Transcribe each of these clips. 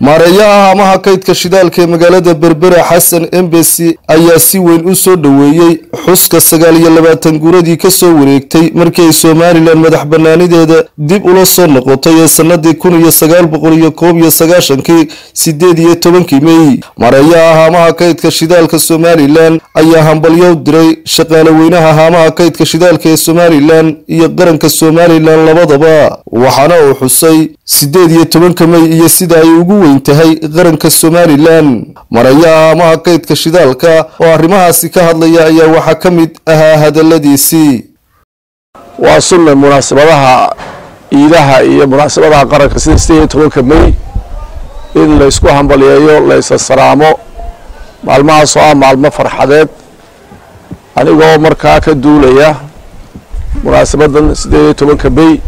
maareeyaha haamaha kaydka shidaalka ee magaalada berbera xasan embesi ayaa si weyn u soo dhoweeyey xuska sagaal iyo labaatan guuradii kasoo wareegtay markii ay somalilan madax banaanideeda dib ula soo noqotay ee sanadii kun iyo sagaal boqol iyo koob iyo sagaashankii sideed iyo tobankii mey maareeyaha haamaha kaydka shidaalka somalilan ayaa hambalyo diray shaqaale weynaha haamaha kaydka shidaalka ee somalilan iyo qaranka somalilan labadaba waxaana uu xusay sideed iyo tobanka mey iyo sida ay ugu weyn tahay qaranka somalilan marayaha haamaha kaydka shidaalka oo arrimahaasi ka hadlaya ayaa waxaa ka mid ahaa hadaladiisii waa sunna munaasabadaha iidaha iyo munaasabadaha qaranka sida sideed iyo tobanka mey in laysku hambalyeeyo laysa salaamo maalmahaas oo ah maalmo farxadeed anigoo markaa ka duulaya munaasabadan sideed iyo tobanka mey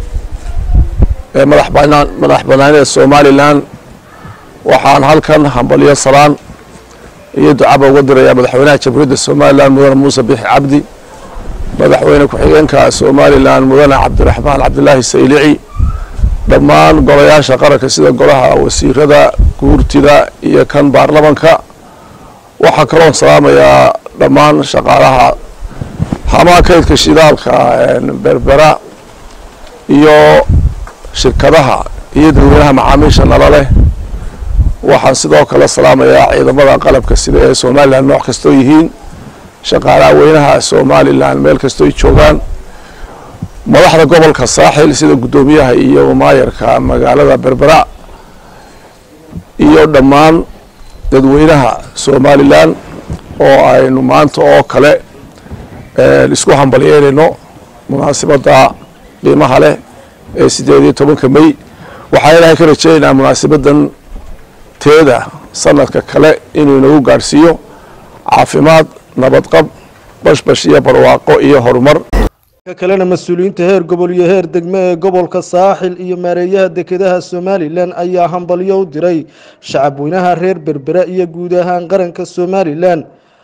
ee madax banaan madax banaanida somalilan waxaan halkan hambalyo salaan iyo ducaba uga dirayaa madaxweynaha jamhuuriyadda somalilan mudane muuse bixi cabdi madaxweyne ku-xigeenka somalilan mudane cabdiraxmaan cabdilaahi saylici dhammaan golayaasha qaranka sida golaha wasiirada guurtida iyo kan baarlamanka waxaa kaloon salaamayaa dhammaan shaqaalaha hamaha kaydka shidaalka berbera iyo shirkadaha iyo dadweynaha macaamiisha nala leh waxaan sidoo kale salaamayaa ciidamada qalabka sida ee somalilan nooc kastoo yihiin shaqaalaha weynaha somalilan meel kastooy joogaan madaxda gobolka saaxil sida guddoomiyaha iyo maayarka magaalada berbera iyo dhammaan dadweynaha somalilan oo aynu maanta oo kale isku hambalyeynayno munaasabadda qiimaha leh ee sideed iyo tobanka mey waxaa ilaahay ka rajeynaynaa munaasabadan teeda sanadka kale inuu inagu gaadhsiiyo caafimaad nabadqab bashbash iyo barwaaqo iyo horumar kalena mas-uuliyiinta heer gobol iyo heer degme ee gobolka saaxil iyo maareeyaha dekedaha somalilan ayaa hambalyo u diray shacabweynaha reer berbera iyo guud ahaan qaranka somalilan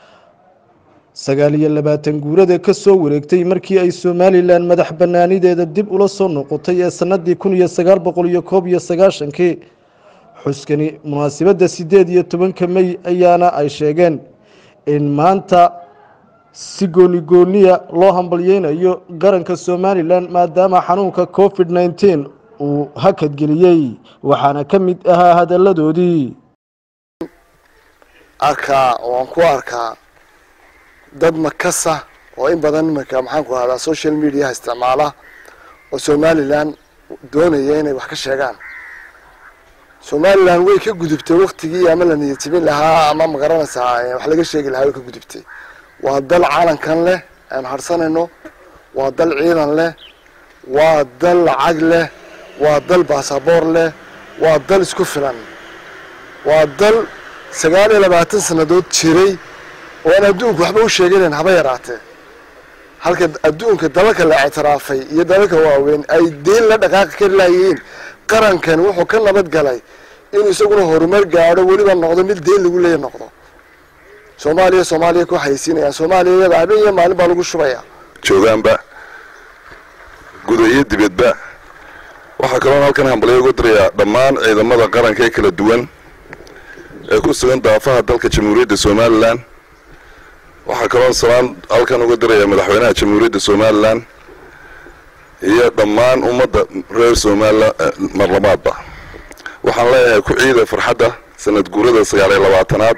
sagaal iyo labaatan guurada kasoo wareegtay markii ay somalilan madax banaanideeda dib ula soo noqotay ee sanadii kun iyo sagaal boqol iyo koob iyo sagaashankii xuskani munaasabadda sideed iyo tobanka mey ayaana ay sheegeen in maanta si gooni gooniya loo hambalyeynayo qaranka somalilan maadaama xanuunka covid nneteen uu hakadgeliyey waxaana ka mid ahaa hadaladoodii arkaa waan ku arkaa dad makasa oo in badan iminka maxaanku ahdaa social mediaha isticmaala oo somalilan doonaya inay wax ka sheegaan somalilan way ka gudubtay waktigii ama la niyadjibin lahaa ama magaranaysaa wax laga sheegi lahaa way ka gudubtay waa dal calankan leh aan harsanayno waa dal ciidan leh waa dal lacag leh waa dal baasaboor leh waa dal isku filan waa dal sagaal iyo labaatan sannadood jiray oo aan adduunku waxba u sheeganayn haba yaraatee halka adduunka dalalka la ictiraafay iyo dalalka waaweyn ay deyn la dhaqaaqi kari lahayihiin qarankan wuxuu ka nabad galay inuu isaguna horumar gaadho weliba noqdo mid deyn lagu leeya noqdo soomaaliya soomaaliya ku haysiinayaan soomaaliya iyada habeen iyo maalin baa lagu shubaya joogaanba guda iyo dibadba waxaa kaloon halkan hambalyo uga dirayaa dhammaan ciidamada qaranka ee kala duwan ee ku sugan daafaha dalka jamhuuriyadda somalilan waxaa kaloon salaan halkan uga dirayaa madaxweynaha jamhuuriyadda somalilan iyo dhammaan ummadda reer somalilan marlamaadba waxaan leeyahay ku ciida farxadda sanad guurada sagaal iyo labaatanaad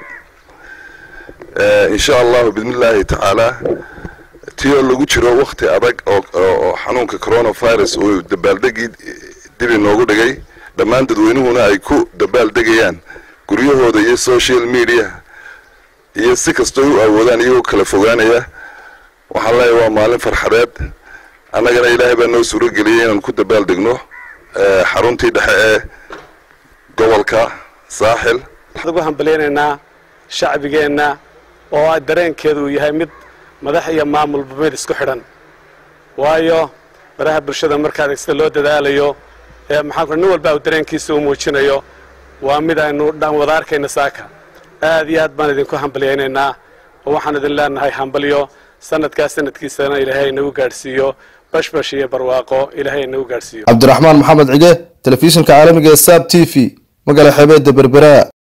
insha allahu bismillaahi tacaalaa ti oo lagu jiro wakti adag oo xanuunka coronavirus uu dabaaldegii dib inoogu dhigay dhammaan dadweynuhuna ay ku dabaaldegayaan guryahooda iyo social media iyo si kastoo u awoodaan iyagoo kala fogaanaya waxaan leeyahay waa maalin farxadeed annagana ilaahay baa noo suuro geliyay inaan ku dabaaldegno xaruntii dhexe ee gobolka saaxil waxaan ugu hambalyaynaynaa shacbigeenna oo dareenkeedu uu yahay mid madax iyo maamulba mid isku xidhan waayo baraha bulshada markaad sida loo dadaalayo ee maxaa nin walba uu dareenkiisa u muujinayo waa mid aynu dhan wada arkayna saaka aad iyo aad baan idinku hambalyaynaynaa oo waxaan idin leenahay hambalyo sanadkaas sanadkiisana ilaahay inagu gaadhsiiyo bashbash iyo barwaaqo ilaahay inagu gaadhsiiyo cabdiraxmaan maxamed cige telefishinka caalamiga ee saab t v magaala xeebeedda berbera